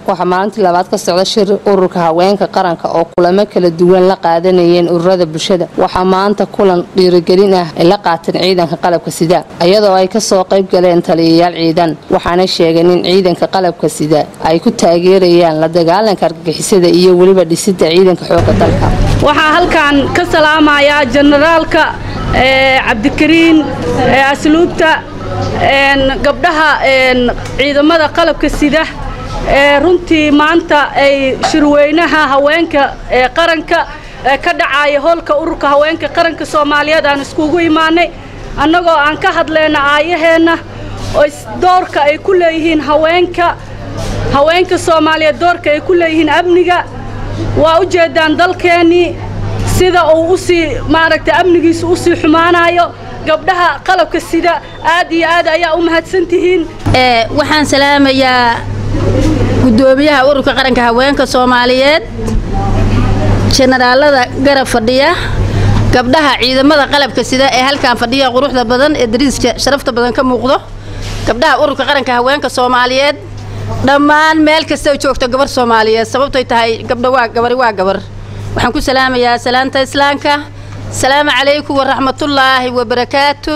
waxaa maalintii labaad ka socda shir ururka haweenka qaranka oo kulamo kala duwan la qaadanayeen ururada bulshada waxaa maanta kulan dhiirigelin ah ay la qaateen ciidanka qalabka sida iyadoo ay kasoo qayb galeen taliyayaal ciidan waxaana sheegeen in ciidanka qalabka sida ay ku taageerayaan la dagaalanka argagixisada iyo weliba dhisida ciidanka xooga dalka waxaa halkan ka salaamayaa jenaraalka cabdikariin asluubta gabdhaha ciidamada qalabka sida ee runtii maanta ay shirweynaha haweenka ee qaranka ka dhacaya hoolka ururka haweenka qaranka soomaaliyeed aan iskugu imaanay annagoo aan ka hadlayna aayaheenna oo doorka ay ku leeyihiin haweenka haweenka soomaaliyeed doorka ay ku leeyihiin amniga waa u jeedaan dalkeennii sida uu usii maaragtay amnigiisu usii xumaanayo gabdhaha qalabka sida aad iyo aad ayaa u mahadsantihiin waxaan salaamayaa gudoomiyaha ururka qaranka haweenka soomaaliyeed jenaraalada garab fadhiya gabdhaha ciidamada qalabka sida ee halkan fadhiya quruxda badan ee dariiska sharafta badan ka muuqdo gabdhaha ururka qaranka haweenka soomaaliyeed dhammaan meel kasta joogto gabar soomaaliyeed sababtoy tahay gabdha waa gabari waa gabar waxaan ku salaamayaa salaanta islaamka asalaamu calaykum waraxmatullaahi wabarakaatu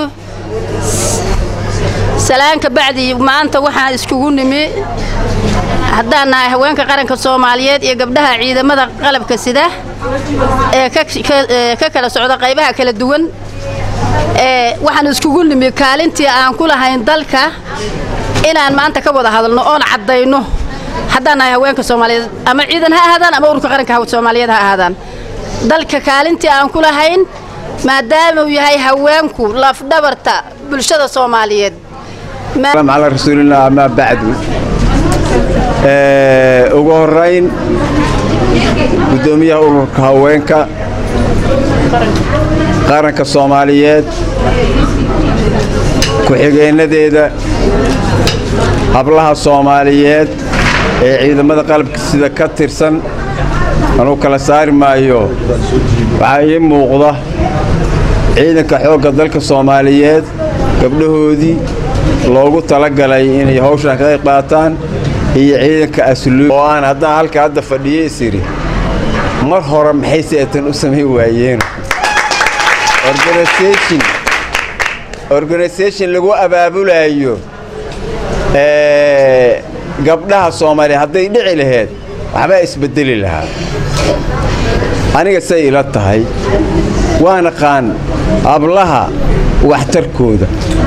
salaanka bacdi maanta waxaan iskugu nimi haddaan nahay haweenka qaranka soomaaliyeed iyo gabdhaha ciidamada qalabka sida ee ka kala socda qaybaha kala duwan waxaan iskugu nimi kaalintii aan ku lahayn dalka inaan maanta ka wada hadalno oon caddayno haddaan nahay haweenka soomaaliyeed ama ciidan ha ahaadaan ama ururka qaranka soomaaliyeed ha ahaadaan dalka kaalintii aan ku lahayn maadaama uu yahay haweenku lafdhabarta bulshada soomaaliyeed على رسول الله ما بعد ugu horayn gudoomiyaha ururka haweenka qaranka soomaaliyeed ku-xigeenadeeda hablaha soomaaliyeed ee ciidamada qalabka sida ka tirsan anuu kala saari maayo waxaa ii muuqda ciidanka xoogga dalka soomaaliyeed gabdhahoodii loogu talagalay inay hawshan ka qayb qaataan iyo ciidanka asluub oo aan haddaan halka hadda fadhiyo isiri mar hore maxay seetan u samayn waayeen organisation organisation lagu abaabulayo gabdhaha soomaaliya hadday dhici laheyd waxbaa isbedeli lahaa aniga say ila tahay waan aqaan ablaha waxtarkooda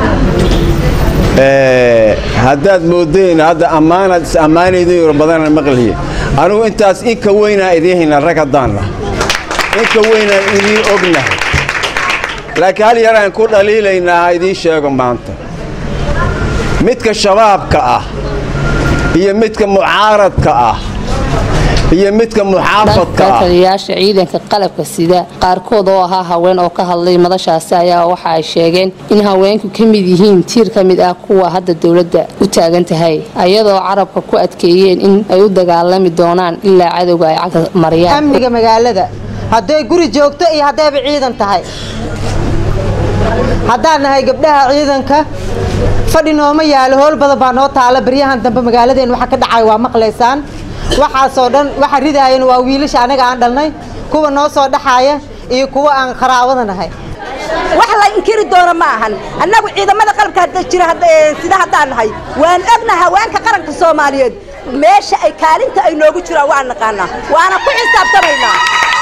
haddaad moodeen hadda ammaanaad is ammaanaydin badana maqliye anugu intaas inka weynaa idiin hayna rag haddaanna inka weynaan idiin ognahay laakiin hal yaraan ku dhaliilaynaa ha idiin sheego maanta midka shabaabka ah iyo midka mucaaradka ah iyo midka muxaafadka ah taliyayaasha ciidanka qalabka sida qaarkood oo ahaa haween oo ka hadlay madashaasi ayaa waxa ay sheegeen in haweenku ka mid yihiin tiir ka mid ah kuwa hadda dowladda u taagan tahay ayadoo carabka ku adkeeyeen in ay u dagaalami doonaan ilaa cadowga ay cagta mariyaan amniga magaalada hadday guri joogto iyo haddayba ciidan tahay haddaan nahay gabdhaha ciidanka fadhi nooma yaalo howl badan baa noo taala baryahan dambe magaaladeen waxa ka dhacay waa maqlaysaan waxaasoo dhan waxa ridaayan waa wiilasha anaga aan dhalnay kuwa noo soo dhaxaaya iyo kuwa aan qaraabada nahay wax la inkiri doono ma ahan annagu ciidamada qalabka hadda jira sida haddaan nahay waan ogna haweenka qaranka soomaaliyeed meesha ay kaalinta ay noogu jiraan waan naqaanaa waana ku xisaabtamaynaa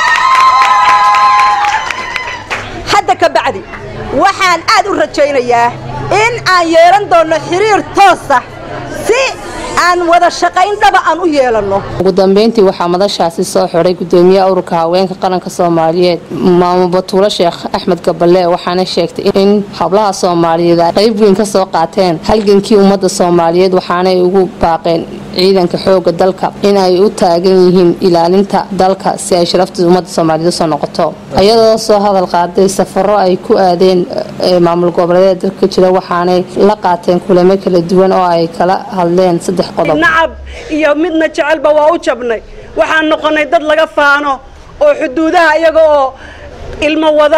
hadda ka bacdi waxaan aad u rajaynayaa in aan yeelan doonno xiriir toosa si aan wada shaqayn dhaba aan u yeelanno ugu dambeyntii waxaa madashaasi soo xidhay gudoomiyaha ururka haweenka qaranka soomaaliyeed maamo batuulo sheekh axmed gaballe waxaana sheegtay in hablaha soomaaliyeed ay qayb weyn ka soo qaateen halgankii ummadda soomaaliyeed waxaanay ugu baaqeen ciidanka xooga dalka in ay u taagan yihiin ilaalinta dalka si ay sharafta ummadda soomaaliyeed usoo noqoto ayadoo soo hadal qaaday safaro ay ku aadeen maamul goboleedeed dalka jira waxaanay la qaateen kulamo kala duwan oo ay kala hadleen saddex qodob nacab iyo midna jecelba waa u jabnay waxaan noqonnay dad laga faano oo xuduudaha iyaga oo ilmo wada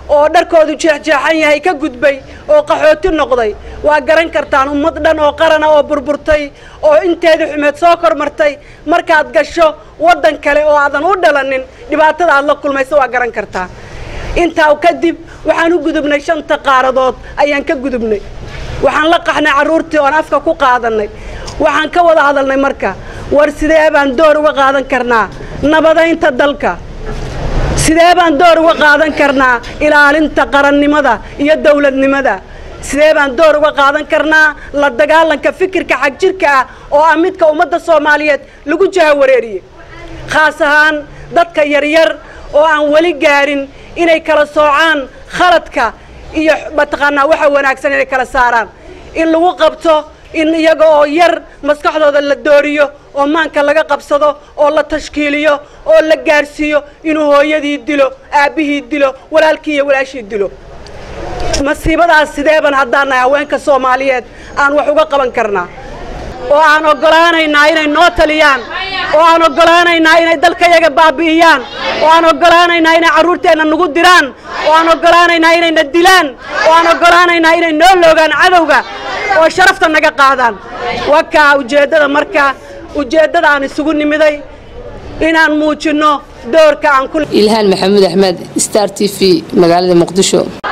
oo dharkoodu jeexjeexan yahay ka gudbay oo qaxooti noqday waa garan kartaan ummad dhan oo qarana oo burburtay oo inteedii xumeed soo kormartay markaad gasho waddan kale oo aadan u dhalanin dhibaatada aad la kulmayso waa garan kartaa intaa kadib waxaan u gudubnay shanta qaaradood ayaan ka gudubnay waxaan la qaxnay carruurtii oon afka ku qaadannay waxaan ka wada hadalnay marka war sidee baan door uga qaadan karnaa nabadaynta dalka sidee baan door uga qaadan karnaa ilaalinta qarannimada iyo dawladnimada sidee baan door uga qaadan karnaa la dagaalanka fikirka xagjirka ah oo ah midka ummadda soomaaliyeed lagu jahawareeriyey khaas ahaan dadka yaryar oo aan weli gaadhin inay kala soocaan khaladka iyo mataqaanaa waxa wanaagsan inay kala saaraan in lagu qabto in iyaga oo yar maskaxdooda la dooriyo oo maanka laga qabsado oo la tashkiiliyo oo la gaarsiiyo inuu hooyadii dilo aabbihii dilo walaalkii iyo walaashii dilo masiibadaas sideeban haddaan nahay haweenka soomaaliyeed aan wax uga qaban karnaa oo aan oggolaanaynaa inay noo taliyaan oo aan oggolaanaynaa inay dalkayaga baabi'iyaan oo aan oggolaanaynaa inay carruurteenna nagu diraan oo aan oggolaanaynaa inayna dilaan oo aan oggolaanaynaa inay noo loogaan cadowga oo sharafta naga qaadaan wakaa ujeeddada marka ujeeddada aan isugu nimiday inaan muujinno doorka aan ku ilhaan maxamuud axmed star t v magaalada muqdisho